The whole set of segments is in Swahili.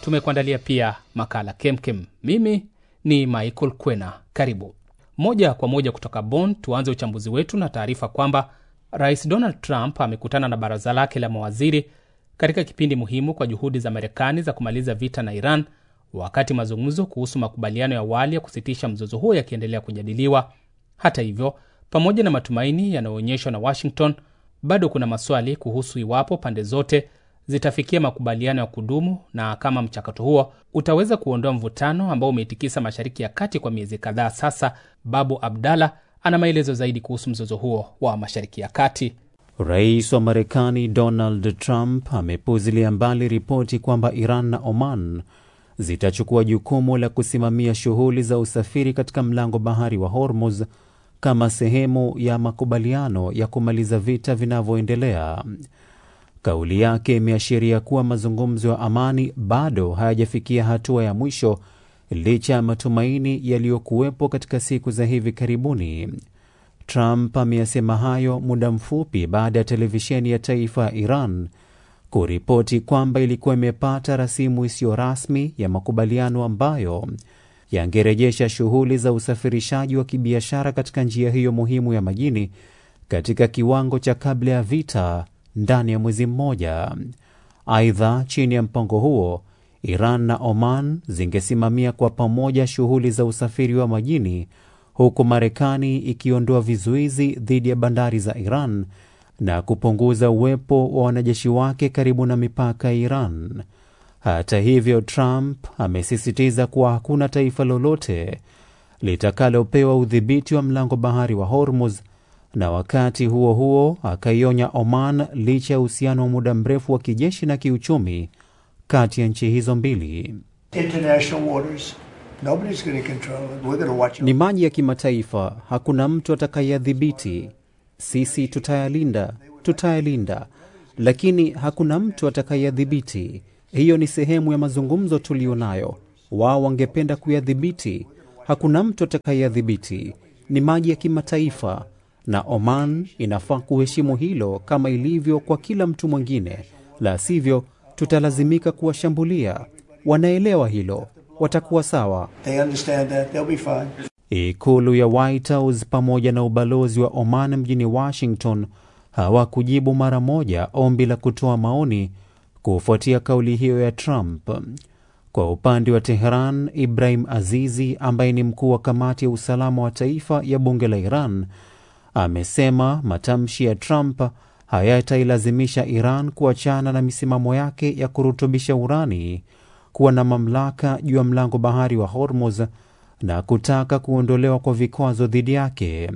tumekuandalia pia makala kemkem. Mimi ni Michael Kwena, karibu moja kwa moja kutoka Bonn. Tuanze uchambuzi wetu na taarifa kwamba Rais Donald Trump amekutana na baraza lake la mawaziri katika kipindi muhimu kwa juhudi za Marekani za kumaliza vita na Iran, wakati mazungumzo kuhusu makubaliano ya awali ya kusitisha mzozo huo yakiendelea kujadiliwa. Hata hivyo, pamoja na matumaini yanayoonyeshwa na Washington, bado kuna maswali kuhusu iwapo pande zote zitafikia makubaliano ya kudumu na kama mchakato huo utaweza kuondoa mvutano ambao umeitikisa Mashariki ya Kati kwa miezi kadhaa sasa. Babu Abdallah ana maelezo zaidi kuhusu mzozo huo wa Mashariki ya Kati. Rais wa Marekani Donald Trump amepuzilia mbali ripoti kwamba Iran na Oman zitachukua jukumu la kusimamia shughuli za usafiri katika mlango bahari wa Hormuz kama sehemu ya makubaliano ya kumaliza vita vinavyoendelea. Kauli yake imeashiria kuwa mazungumzo ya amani bado hayajafikia hatua ya mwisho licha ya matumaini yaliyokuwepo katika siku za hivi karibuni. Trump ameyasema hayo muda mfupi baada ya televisheni ya taifa ya Iran kuripoti kwamba ilikuwa imepata rasimu isiyo rasmi ya makubaliano ambayo yangerejesha shughuli za usafirishaji wa kibiashara katika njia hiyo muhimu ya majini katika kiwango cha kabla ya vita ndani ya mwezi mmoja. Aidha, chini ya mpango huo, Iran na Oman zingesimamia kwa pamoja shughuli za usafiri wa majini huku Marekani ikiondoa vizuizi dhidi ya bandari za Iran na kupunguza uwepo wa wanajeshi wake karibu na mipaka ya Iran. Hata hivyo, Trump amesisitiza kuwa hakuna taifa lolote litakalopewa udhibiti wa mlango bahari wa Hormuz, na wakati huo huo akaionya Oman licha ya uhusiano wa muda mrefu wa kijeshi na kiuchumi kati ya nchi hizo mbili. Ni maji ya kimataifa, hakuna mtu atakayeyadhibiti. Sisi tutayalinda, tutayalinda, lakini hakuna mtu atakayeyadhibiti. Hiyo ni sehemu ya mazungumzo tuliyo nayo. Wao wangependa kuyadhibiti, hakuna mtu atakayeyadhibiti. Ni maji ya kimataifa, na Oman inafaa kuheshimu hilo kama ilivyo kwa kila mtu mwingine, la sivyo tutalazimika kuwashambulia. Wanaelewa hilo, watakuwa sawa. Ikulu ya White House pamoja na ubalozi wa Oman mjini Washington hawakujibu mara moja ombi la kutoa maoni kufuatia kauli hiyo ya Trump. Kwa upande wa Teheran, Ibrahim Azizi ambaye ni mkuu wa kamati ya usalama wa taifa ya bunge la Iran amesema matamshi ya Trump hayatailazimisha Iran kuachana na misimamo yake ya kurutubisha urani, kuwa na mamlaka juu ya mlango bahari wa Hormuz na kutaka kuondolewa kwa vikwazo dhidi yake.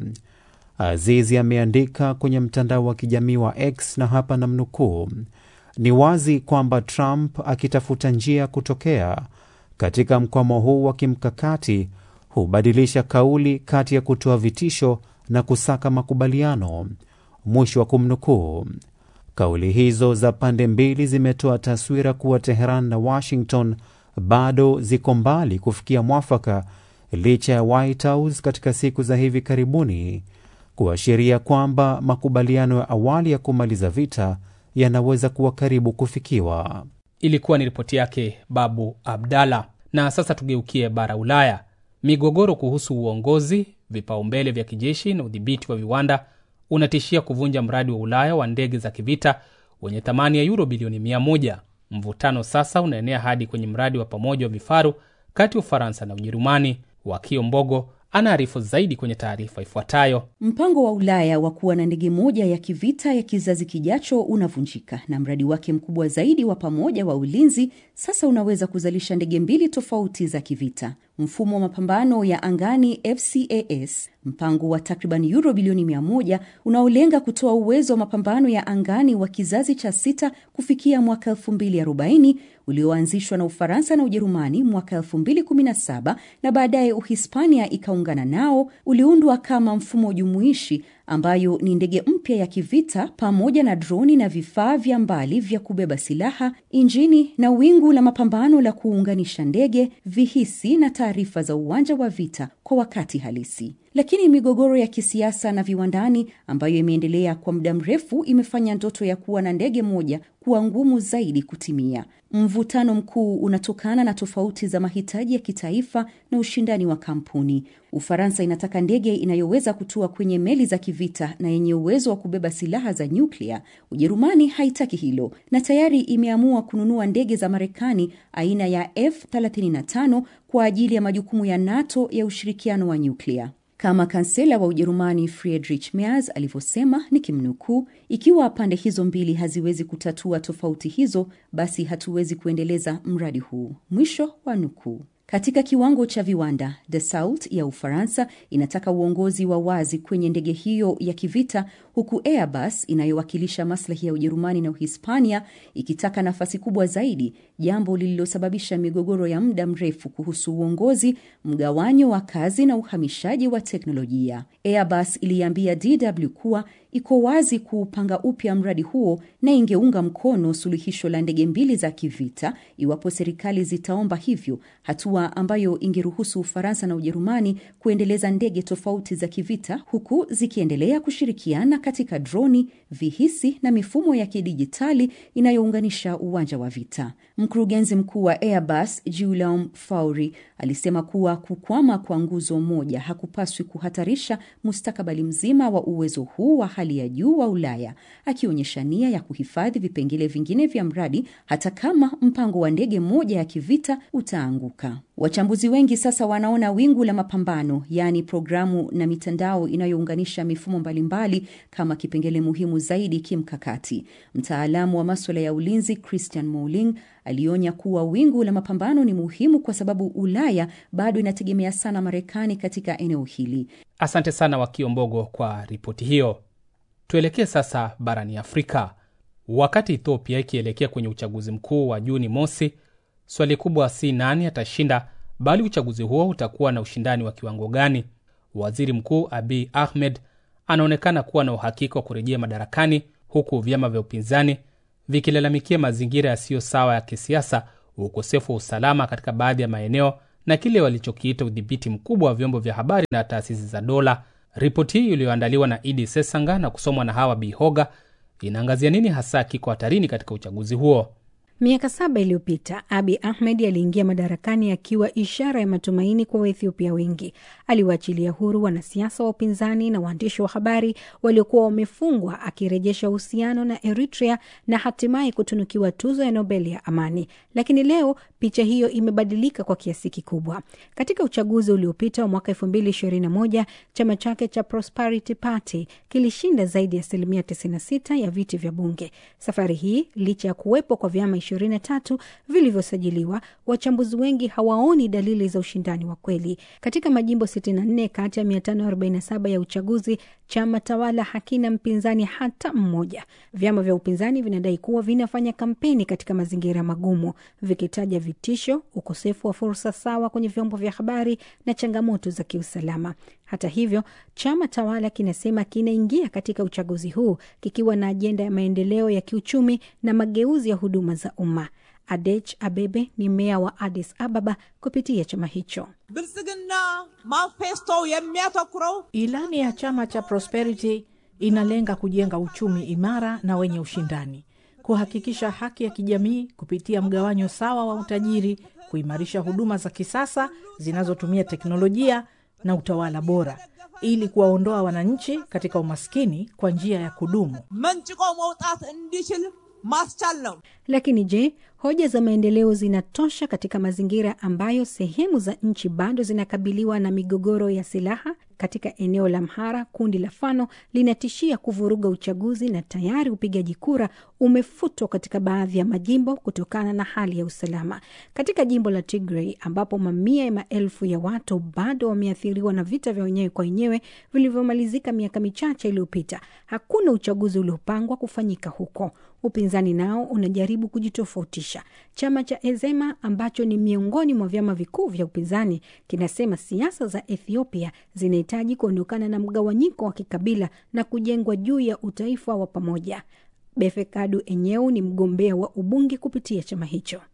Azizi ameandika kwenye mtandao wa kijamii wa X na hapa namnukuu: ni wazi kwamba Trump akitafuta njia ya kutokea katika mkwamo huu wa kimkakati hubadilisha kauli kati ya kutoa vitisho na kusaka makubaliano. Mwisho wa kumnukuu. Kauli hizo za pande mbili zimetoa taswira kuwa Teheran na Washington bado ziko mbali kufikia mwafaka, licha ya White House katika siku za hivi karibuni kuashiria kwamba makubaliano ya awali ya kumaliza vita yanaweza kuwa karibu kufikiwa. Ilikuwa ni ripoti yake Babu Abdalla. Na sasa tugeukie bara Ulaya. Migogoro kuhusu uongozi, vipaumbele vya kijeshi na udhibiti wa viwanda unatishia kuvunja mradi wa Ulaya wa ndege za kivita wenye thamani ya yuro bilioni mia moja. Mvutano sasa unaenea hadi kwenye mradi wa pamoja wa vifaru kati ya Ufaransa na Ujerumani. Wakio Mbogo anaarifu zaidi kwenye taarifa ifuatayo. Mpango wa Ulaya wa kuwa na ndege moja ya kivita ya kizazi kijacho unavunjika na mradi wake mkubwa zaidi wa pamoja wa ulinzi sasa unaweza kuzalisha ndege mbili tofauti za kivita. Mfumo wa mapambano ya angani FCAS, mpango wa takriban euro bilioni 100 unaolenga kutoa uwezo wa mapambano ya angani wa kizazi cha sita kufikia mwaka 2040 ulioanzishwa na Ufaransa na Ujerumani mwaka 2017 na baadaye Uhispania ikaungana nao, uliundwa kama mfumo jumuishi ambayo ni ndege mpya ya kivita pamoja na droni na vifaa vya mbali vya kubeba silaha, injini na wingu la mapambano la kuunganisha ndege, vihisi na taarifa za uwanja wa vita kwa wakati halisi. Lakini migogoro ya kisiasa na viwandani ambayo imeendelea kwa muda mrefu imefanya ndoto ya kuwa na ndege moja kuwa ngumu zaidi kutimia. Mvutano mkuu unatokana na tofauti za mahitaji ya kitaifa na ushindani wa kampuni. Ufaransa inataka ndege inayoweza kutua kwenye meli za kivita na yenye uwezo wa kubeba silaha za nyuklia. Ujerumani haitaki hilo na tayari imeamua kununua ndege za Marekani aina ya F35 kwa ajili ya majukumu ya NATO ya ushirikiano wa nyuklia. Kama kansela wa Ujerumani Friedrich Merz alivyosema, nikimnukuu, ikiwa pande hizo mbili haziwezi kutatua tofauti hizo, basi hatuwezi kuendeleza mradi huu, mwisho wa nukuu. Katika kiwango cha viwanda, Dassault ya Ufaransa inataka uongozi wa wazi kwenye ndege hiyo ya kivita, huku Airbus inayowakilisha maslahi ya Ujerumani na Uhispania ikitaka nafasi kubwa zaidi, jambo lililosababisha migogoro ya muda mrefu kuhusu uongozi, mgawanyo wa kazi na uhamishaji wa teknolojia. Airbus iliambia DW kuwa iko wazi kuupanga upya mradi huo na ingeunga mkono suluhisho la ndege mbili za kivita iwapo serikali zitaomba hivyo, hatua ambayo ingeruhusu Ufaransa na Ujerumani kuendeleza ndege tofauti za kivita huku zikiendelea kushirikiana katika droni, vihisi na mifumo ya kidijitali inayounganisha uwanja wa vita. Mkurugenzi mkuu wa Airbus Guillaume Faury alisema kuwa kukwama kwa nguzo moja hakupaswi kuhatarisha mustakabali mzima wa uwezo huu wa hali ya juu wa Ulaya, akionyesha nia ya kuhifadhi vipengele vingine vya mradi hata kama mpango wa ndege moja ya kivita utaanguka. Wachambuzi wengi sasa wanaona wingu la mapambano, yaani programu na mitandao inayounganisha mifumo mbalimbali kama kipengele muhimu zaidi kimkakati. Mtaalamu wa maswala ya ulinzi Christian Mouling alionya kuwa wingu la mapambano ni muhimu kwa sababu Ulaya bado inategemea sana Marekani katika eneo hili. Asante sana Wakiombogo kwa ripoti hiyo. Tuelekee sasa barani Afrika. Wakati Ethiopia ikielekea kwenye uchaguzi mkuu wa Juni mosi, swali kubwa si nani atashinda, bali uchaguzi huo utakuwa na ushindani wa kiwango gani. Waziri Mkuu Abiy Ahmed anaonekana kuwa na uhakika wa kurejea madarakani, huku vyama vya upinzani vikilalamikia mazingira yasiyo sawa ya kisiasa, ukosefu wa usalama katika baadhi ya maeneo na kile walichokiita udhibiti mkubwa wa vyombo vya habari na taasisi za dola. Ripoti hii iliyoandaliwa na Idi Sesanga na kusomwa na Hawa Bihoga inaangazia nini hasa kiko hatarini katika uchaguzi huo. Miaka saba iliyopita Abi Ahmed aliingia madarakani akiwa ishara ya matumaini kwa Waethiopia wengi. Aliwaachilia huru wanasiasa wa upinzani na waandishi wa habari waliokuwa wamefungwa, akirejesha uhusiano na Eritrea na hatimaye kutunukiwa tuzo ya Nobel ya amani. Lakini leo picha hiyo imebadilika kwa kiasi kikubwa. Katika uchaguzi uliopita wa mwaka elfu mbili ishirini na moja chama chake cha Prosperity Party kilishinda zaidi ya asilimia 96 ya viti vya bunge. Safari hii licha ya kuwepo kwa vyama 23 vilivyosajiliwa, wachambuzi wengi hawaoni dalili za ushindani wa kweli. Katika majimbo 64 kati ya 547 ya uchaguzi, chama tawala hakina mpinzani hata mmoja. Vyama vya upinzani vinadai kuwa vinafanya kampeni katika mazingira magumu, vikitaja vitisho, ukosefu wa fursa sawa kwenye vyombo vya habari na changamoto za kiusalama. Hata hivyo, chama tawala kinasema kinaingia katika uchaguzi huu kikiwa na ajenda ya maendeleo ya kiuchumi na mageuzi ya huduma za umma. Adech Abebe ni meya wa Addis Ababa kupitia chama hicho. ብልጽግና ማንፌስቶ የሚያተኩረው Ilani ya chama cha Prosperity inalenga kujenga uchumi imara na wenye ushindani, kuhakikisha haki ya kijamii kupitia mgawanyo sawa wa utajiri, kuimarisha huduma za kisasa zinazotumia teknolojia na utawala bora, ili kuwaondoa wananchi katika umaskini kwa njia ya kudumu. መንጭቆ መውጣት እንዲችል ማስቻል ነው። Lakini je, hoja za maendeleo zinatosha katika mazingira ambayo sehemu za nchi bado zinakabiliwa na migogoro ya silaha? Katika eneo la Amhara, kundi la Fano linatishia kuvuruga uchaguzi na tayari upigaji kura umefutwa katika baadhi ya majimbo kutokana na hali ya usalama. Katika jimbo la Tigray ambapo mamia ya maelfu ya watu bado wameathiriwa na vita vya wenyewe kwa wenyewe vilivyomalizika miaka michache iliyopita, hakuna uchaguzi uliopangwa kufanyika huko. Upinzani nao unajaribu kujitofautisha. Chama cha Ezema ambacho ni miongoni mwa vyama vikuu vya upinzani kinasema siasa za Ethiopia zinahitaji kuondokana na mgawanyiko wa kikabila na kujengwa juu ya utaifa wa pamoja. Befekadu Enyeu ni mgombea wa ubunge kupitia chama hicho.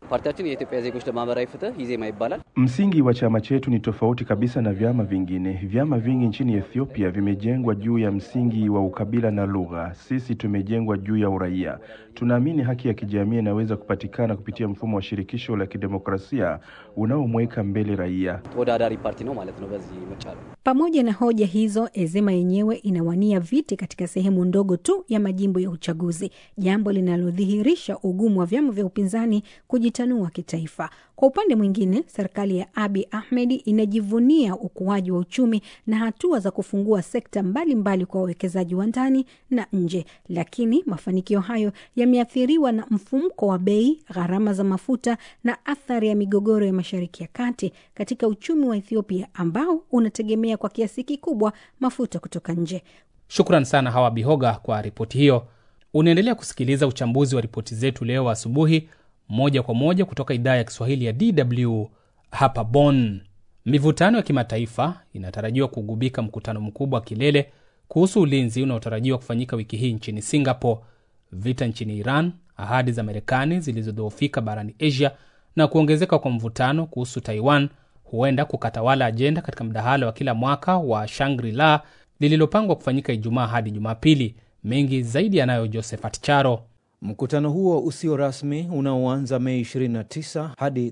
ፓርቲያችን የኢትዮጵያ ዜጎች ለማህበራዊ ፍትህ ኢዜማ ይባላል። Msingi wa chama chetu ni tofauti kabisa na vyama vingine. Vyama vingi nchini Ethiopia vimejengwa juu ya msingi wa ukabila na lugha. Sisi tumejengwa juu ya uraia. Tunaamini haki ya kijamii inaweza kupatikana kupitia mfumo wa shirikisho la kidemokrasia unaomweka mbele raia. ተወዳዳሪ ፓርቲ ነው ማለት ነው በዚህ ምርጫ ነው። Pamoja na hoja hizo, Ezema yenyewe inawania viti katika sehemu ndogo tu ya majimbo ya uchaguzi, jambo linalodhihirisha ugumu wa vyama vya upinzani kujitanua kitaifa. Kwa upande mwingine, serikali ya Abi Ahmed inajivunia ukuaji wa uchumi na hatua za kufungua sekta mbalimbali mbali kwa wawekezaji wa ndani na nje, lakini mafanikio hayo yameathiriwa na mfumko wa bei, gharama za mafuta na athari ya migogoro ya Mashariki ya Kati katika uchumi wa Ethiopia ambao unategemea kwa kiasi kikubwa mafuta kutoka nje. Shukran sana Hawa Bihoga kwa ripoti hiyo. Unaendelea kusikiliza uchambuzi wa ripoti zetu leo asubuhi, moja kwa moja kutoka idhaa ya Kiswahili ya DW hapa Bonn. Mivutano ya kimataifa inatarajiwa kugubika mkutano mkubwa wa kilele kuhusu ulinzi unaotarajiwa kufanyika wiki hii nchini Singapore. Vita nchini Iran, ahadi za Marekani zilizodhoofika barani Asia na kuongezeka kwa mvutano kuhusu Taiwan huenda kukatawala ajenda katika mdahalo wa kila mwaka wa Shangri-La lililopangwa kufanyika Ijumaa hadi Jumapili. Mengi zaidi yanayo Josephat Charo. Mkutano huo usio rasmi unaoanza Mei 29 hadi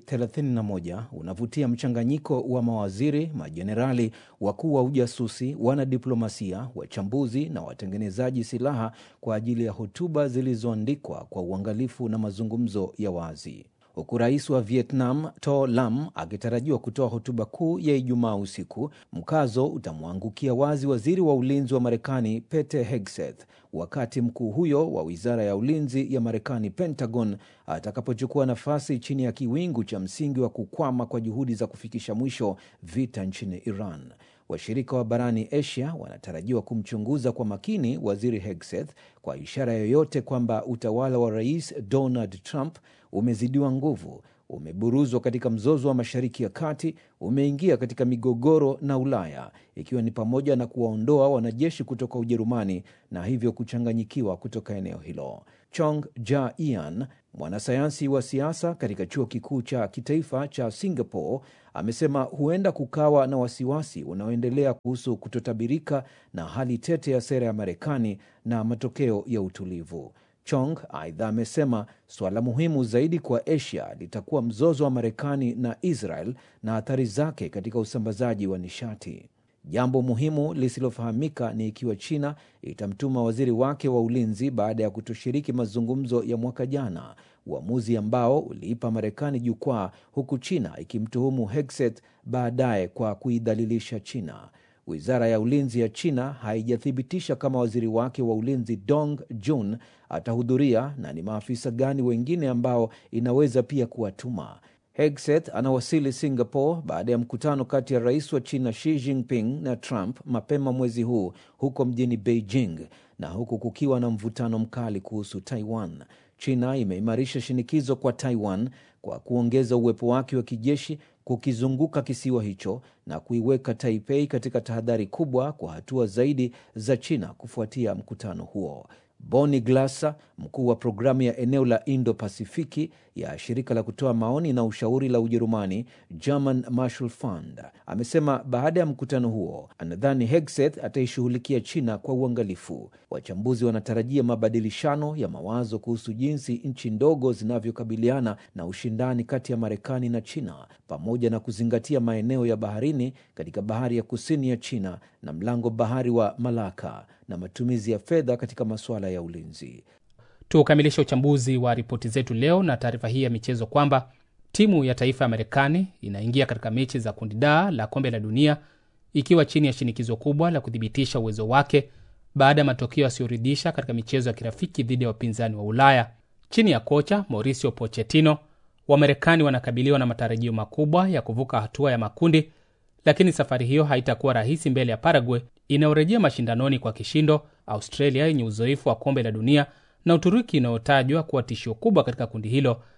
31 unavutia mchanganyiko wa mawaziri, majenerali, wakuu wa ujasusi, wanadiplomasia, wachambuzi na watengenezaji silaha kwa ajili ya hotuba zilizoandikwa kwa uangalifu na mazungumzo ya wazi huku rais wa Vietnam To Lam akitarajiwa kutoa hotuba kuu ya Ijumaa usiku. Mkazo utamwangukia wazi waziri wa ulinzi wa Marekani Pete Hegseth wakati mkuu huyo wa wizara ya ulinzi ya Marekani, Pentagon, atakapochukua nafasi chini ya kiwingu cha msingi wa kukwama kwa juhudi za kufikisha mwisho vita nchini Iran. Washirika wa barani Asia wanatarajiwa kumchunguza kwa makini waziri Hegseth kwa ishara yoyote kwamba utawala wa rais Donald Trump umezidiwa nguvu, umeburuzwa katika mzozo wa Mashariki ya Kati, umeingia katika migogoro na Ulaya, ikiwa ni pamoja na kuwaondoa wanajeshi kutoka Ujerumani na hivyo kuchanganyikiwa kutoka eneo hilo. Chong Ja Ian, mwanasayansi wa siasa katika chuo kikuu cha kitaifa cha Singapore, amesema huenda kukawa na wasiwasi unaoendelea kuhusu kutotabirika na hali tete ya sera ya Marekani na matokeo ya utulivu. Chong aidha amesema suala muhimu zaidi kwa Asia litakuwa mzozo wa Marekani na Israel na athari zake katika usambazaji wa nishati. Jambo muhimu lisilofahamika ni ikiwa China itamtuma waziri wake wa ulinzi baada ya kutoshiriki mazungumzo ya mwaka jana, uamuzi ambao uliipa Marekani jukwaa, huku China ikimtuhumu Hegseth baadaye kwa kuidhalilisha China. Wizara ya ulinzi ya China haijathibitisha kama waziri wake wa ulinzi Dong Jun atahudhuria na ni maafisa gani wengine ambao inaweza pia kuwatuma. Hegseth anawasili Singapore baada ya mkutano kati ya rais wa China Xi Jinping na Trump mapema mwezi huu huko mjini Beijing, na huku kukiwa na mvutano mkali kuhusu Taiwan. China imeimarisha shinikizo kwa Taiwan kwa kuongeza uwepo wake wa kijeshi kukizunguka kisiwa hicho na kuiweka Taipei katika tahadhari kubwa kwa hatua zaidi za China kufuatia mkutano huo. Bonnie Glaser, mkuu wa programu ya eneo la Indo-Pasifiki ya shirika la kutoa maoni na ushauri la Ujerumani, German Marshall Fund, amesema baada ya mkutano huo anadhani Hegseth ataishughulikia China kwa uangalifu. Wachambuzi wanatarajia mabadilishano ya mawazo kuhusu jinsi nchi ndogo zinavyokabiliana na ushindani kati ya Marekani na China, pamoja na kuzingatia maeneo ya baharini katika bahari ya kusini ya China na mlango bahari wa Malaka na matumizi ya fedha katika masuala ya ulinzi. Tukamilishe uchambuzi wa ripoti zetu leo na taarifa hii ya michezo kwamba timu ya taifa ya Marekani inaingia katika mechi za kundi D la kombe la dunia ikiwa chini ya shinikizo kubwa la kuthibitisha uwezo wake baada ya matokeo yasiyoridhisha katika michezo ya kirafiki dhidi ya wapinzani wa Ulaya. Chini ya kocha Mauricio Pochettino, Wamarekani wanakabiliwa na matarajio makubwa ya kuvuka hatua ya makundi, lakini safari hiyo haitakuwa rahisi mbele ya Paraguay inayorejea mashindanoni kwa kishindo, Australia yenye uzoefu wa kombe la dunia na Uturuki inayotajwa kuwa tishio kubwa katika kundi hilo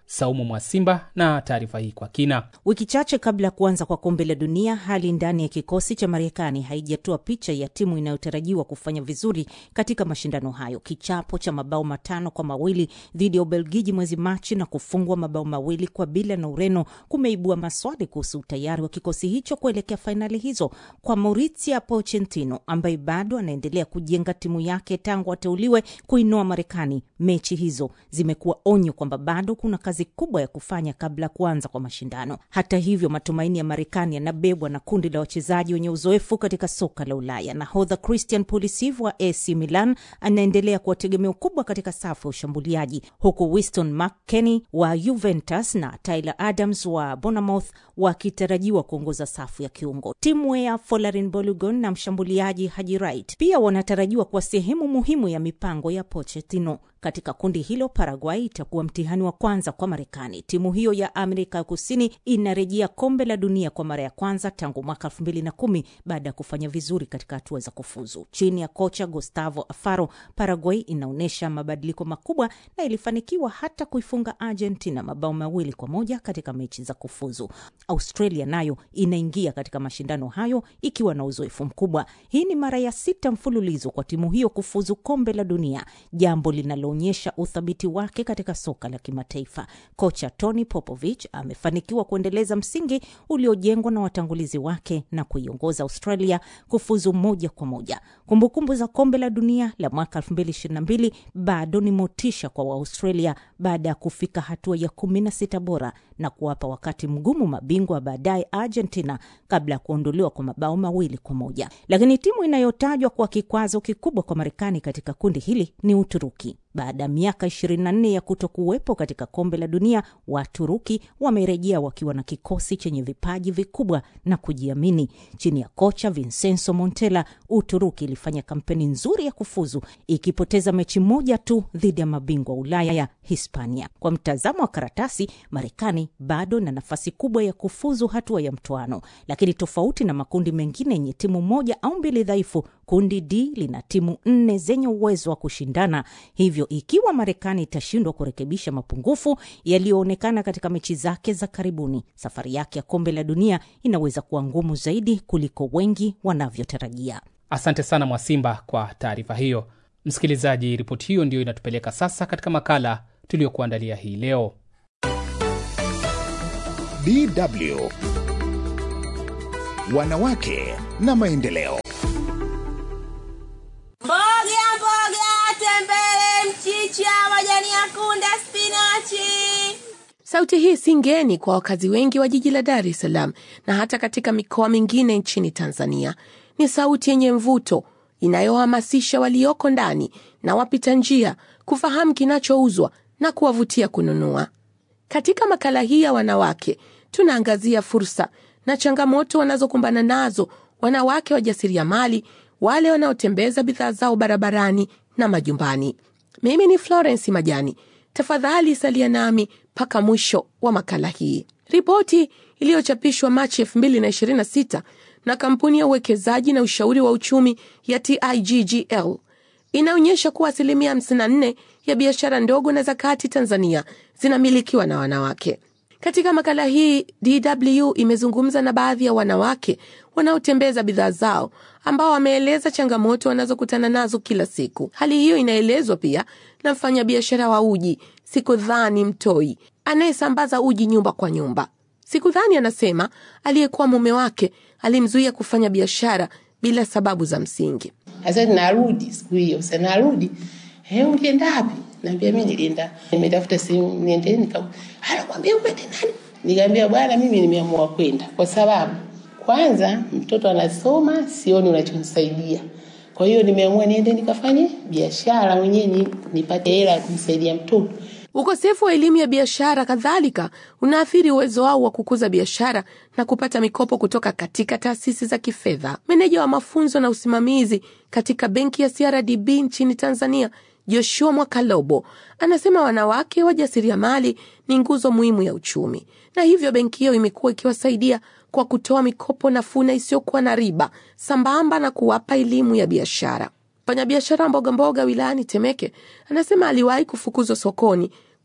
Saumu Mwasimba na taarifa hii kwa kina. Wiki chache kabla ya kuanza kwa kombe la dunia, hali ndani ya kikosi cha Marekani haijatoa picha ya timu inayotarajiwa kufanya vizuri katika mashindano hayo. Kichapo cha mabao matano kwa mawili dhidi ya Ubelgiji mwezi Machi na kufungwa mabao mawili kwa bila na Ureno kumeibua maswali kuhusu utayari wa kikosi hicho kuelekea fainali hizo. Kwa Mauricio Pochettino ambaye bado anaendelea kujenga timu yake tangu ateuliwe kuinoa Marekani, mechi hizo zimekuwa onyo kwamba bado kuna kazi kubwa ya kufanya kabla ya kuanza kwa mashindano. Hata hivyo, matumaini ya Marekani yanabebwa na kundi la wachezaji wenye uzoefu katika soka la Ulaya. Nahodha Christian Pulisic wa AC Milan anaendelea kuwa tegemeo kubwa katika safu ya ushambuliaji, huku Winston McKennie wa Juventus na Tyler Adams wa Bournemouth wakitarajiwa kuongoza safu ya kiungo. Timu ya Folarin Balogun na mshambuliaji Haji Wright pia wanatarajiwa kuwa sehemu muhimu ya mipango ya Pochettino. Katika kundi hilo, Paraguay itakuwa mtihani wa kwanza kwa Marekani. Timu hiyo ya Amerika ya Kusini inarejea kombe la dunia kwa mara ya kwanza tangu mwaka elfu mbili na kumi baada ya kufanya vizuri katika hatua za kufuzu. Chini ya kocha Gustavo Alfaro, Paraguay inaonyesha mabadiliko makubwa na ilifanikiwa hata kuifunga Argentina mabao mawili kwa moja katika mechi za kufuzu. Australia nayo inaingia katika mashindano hayo ikiwa na uzoefu mkubwa. Hii ni mara ya sita mfululizo kwa timu hiyo kufuzu kombe la dunia, jambo linalo onyesha uthabiti wake katika soka la kimataifa. Kocha Tony Popovich amefanikiwa kuendeleza msingi uliojengwa na watangulizi wake na kuiongoza Australia kufuzu moja kwa moja. Kumbukumbu za kombe la dunia la mwaka 2022 bado ni motisha kwa Waaustralia baada ya kufika hatua ya 16 bora na kuwapa wakati mgumu mabingwa wa baadaye Argentina kabla ya kuondolewa kwa mabao mawili kwa moja. Lakini timu inayotajwa kuwa kikwazo kikubwa kwa Marekani katika kundi hili ni Uturuki. Baada ya miaka 24 ya kuto kuwepo katika kombe la dunia, Waturuki wamerejea wakiwa na kikosi chenye vipaji vikubwa na kujiamini. Chini ya kocha Vincenzo Montella, Uturuki ilifanya kampeni nzuri ya kufuzu, ikipoteza mechi moja tu dhidi ya mabingwa Ulaya ya Hispania. Kwa mtazamo wa karatasi, Marekani bado na nafasi kubwa ya kufuzu hatua ya mtoano, lakini tofauti na makundi mengine yenye timu moja au mbili dhaifu, kundi D lina timu nne zenye uwezo wa kushindana. Hivyo ikiwa Marekani itashindwa kurekebisha mapungufu yaliyoonekana katika mechi zake za karibuni, safari yake ya kombe la dunia inaweza kuwa ngumu zaidi kuliko wengi wanavyotarajia. Asante sana Mwasimba kwa taarifa hiyo. Msikilizaji, ripoti hiyo ndiyo inatupeleka sasa katika makala tuliyokuandalia hii leo. DW Wanawake na Maendeleo. Mboga mboga, tembele, mchicha, majani ya kunde, spinachi. Sauti hii si ngeni kwa wakazi wengi wa jiji la Dar es Salaam na hata katika mikoa mingine nchini Tanzania. Ni sauti yenye mvuto inayohamasisha walioko ndani na wapita njia kufahamu kinachouzwa na kuwavutia kununua. Katika makala hii ya wanawake, tunaangazia fursa na changamoto wanazokumbana nazo wanawake wajasiriamali, wale wanaotembeza bidhaa zao barabarani na majumbani. Mimi ni Florence Majani. Tafadhali salia nami mpaka mwisho wa makala hii. Ripoti iliyochapishwa Machi 2026 na kampuni ya uwekezaji na ushauri wa uchumi ya TIGGL inaonyesha kuwa asilimia 54 ya biashara ndogo na za kati Tanzania zinamilikiwa na wanawake. Katika makala hii, DW imezungumza na baadhi ya wanawake wanaotembeza bidhaa zao ambao wameeleza changamoto wanazokutana nazo kila siku. Hali hiyo inaelezwa pia na mfanyabiashara wa uji Sikudhani Mtoi anayesambaza uji nyumba kwa nyumba. Sikudhani anasema aliyekuwa mume wake alimzuia kufanya biashara bila sababu za msingi. Sasa narudi siku hiyo, sasa narudi, eh, ulienda wapi? Naambia mimi nilienda nimetafuta sehemu niende, nika anakwambia uende nani? Nikamwambia bwana, mimi nimeamua kwenda kwa sababu kwanza mtoto anasoma, sioni unachonisaidia. Kwa hiyo nimeamua niende nikafanye biashara mwenyewe ni, nipate hela ya kumsaidia mtoto. Ukosefu wa elimu ya biashara kadhalika unaathiri uwezo wao wa kukuza biashara na kupata mikopo kutoka katika taasisi za kifedha. Meneja wa mafunzo na usimamizi katika benki ya CRDB nchini Tanzania, Joshua Mwakalobo, anasema wanawake wajasiriamali ni nguzo muhimu ya uchumi, na hivyo benki hiyo imekuwa ikiwasaidia kwa kutoa mikopo nafuu na isiyokuwa na riba sambamba na kuwapa elimu ya biashara. Mfanyabiashara mboga mboga wilayani Temeke anasema aliwahi kufukuzwa sokoni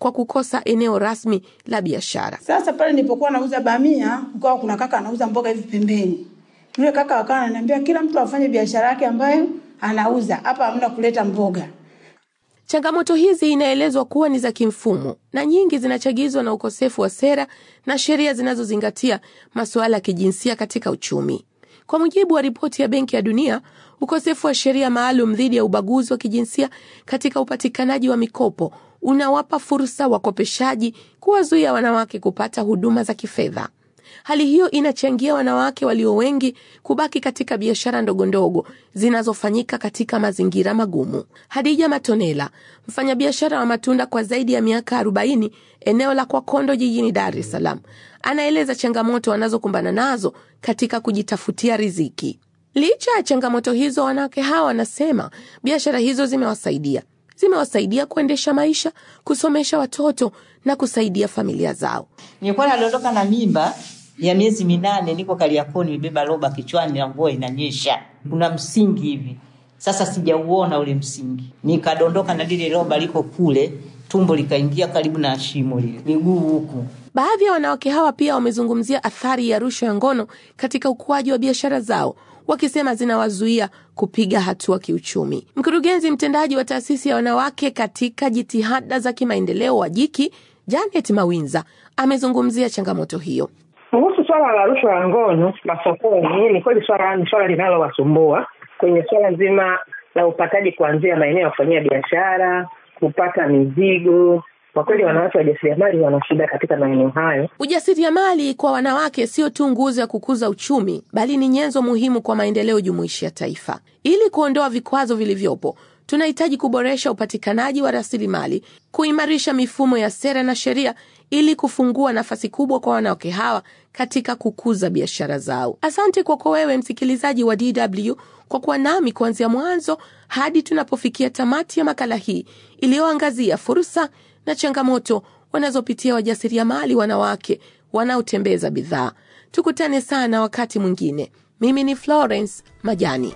kwa kukosa eneo rasmi la biashara. Sasa pale nilipokuwa nauza bamia, kukawa kuna kaka anauza mboga hivi pembeni. Yule kaka akawa ananiambia kila mtu afanye biashara yake ambayo anauza, hapa hamna kuleta mboga. Changamoto hizi inaelezwa kuwa ni za kimfumo na nyingi zinachagizwa na ukosefu wa sera na sheria zinazozingatia masuala ya kijinsia katika uchumi. Kwa mujibu wa ripoti ya Benki ya Dunia, ukosefu wa sheria maalum dhidi ya ubaguzi wa kijinsia katika upatikanaji wa mikopo unawapa fursa wakopeshaji kuwazuia wanawake kupata huduma za kifedha. Hali hiyo inachangia wanawake walio wengi kubaki katika biashara ndogondogo zinazofanyika katika mazingira magumu. Hadija Matonela, mfanyabiashara wa matunda kwa zaidi ya miaka 40 eneo la Kwakondo jijini Dar es Salaam, anaeleza changamoto wanazokumbana nazo katika kujitafutia riziki. Licha ya changamoto hizo, wanawake hawa wanasema biashara hizo zimewasaidia zimewasaidia kuendesha maisha, kusomesha watoto na kusaidia familia zao. Nilikuwa naliondoka na mimba ya miezi minane, niko Kariakoo, nimebeba roba kichwani na mvua inanyesha, kuna msingi hivi. Sasa sijauona ule msingi, nikadondoka na lile roba liko kule, tumbo likaingia karibu na shimo lile, miguu huku. Baadhi ya wanawake hawa pia wamezungumzia athari ya rushwa ya ngono katika ukuaji wa biashara zao wakisema zinawazuia kupiga hatua kiuchumi. Mkurugenzi mtendaji wa taasisi ya wanawake katika jitihada za kimaendeleo wa Jiki, Janet Mawinza, amezungumzia changamoto hiyo. Kuhusu swala la rushwa ya ngono masokoni, ni kweli swala ni swala linalowasumbua kwenye swala zima la upataji kuanzia maeneo ya kufanyia biashara, kupata mizigo. Kwa kweli wanawake wajasiriamali wana shida katika maeneo hayo. Ujasiriamali kwa wanawake sio tu nguzo ya kukuza uchumi, bali ni nyenzo muhimu kwa maendeleo jumuishi ya taifa. Ili kuondoa vikwazo vilivyopo, tunahitaji kuboresha upatikanaji wa rasilimali, kuimarisha mifumo ya sera na sheria ili kufungua nafasi kubwa kwa wanawake hawa katika kukuza biashara zao. Asante kwako wewe msikilizaji wa DW kwa kuwa nami kuanzia mwanzo hadi tunapofikia tamati ya makala hii iliyoangazia fursa na changamoto wanazopitia wajasiriamali wanawake wanaotembeza bidhaa. Tukutane sana wakati mwingine. Mimi ni Florence Majani.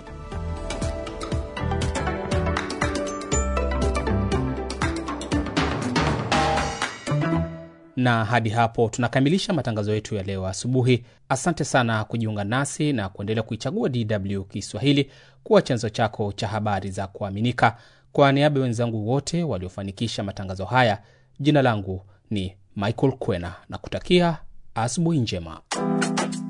na hadi hapo tunakamilisha matangazo yetu ya leo asubuhi. Asante sana kujiunga nasi na kuendelea kuichagua DW Kiswahili kuwa chanzo chako cha habari za kuaminika. Kwa niaba ya wenzangu wote waliofanikisha matangazo haya, jina langu ni Michael Kwena na kutakia asubuhi njema.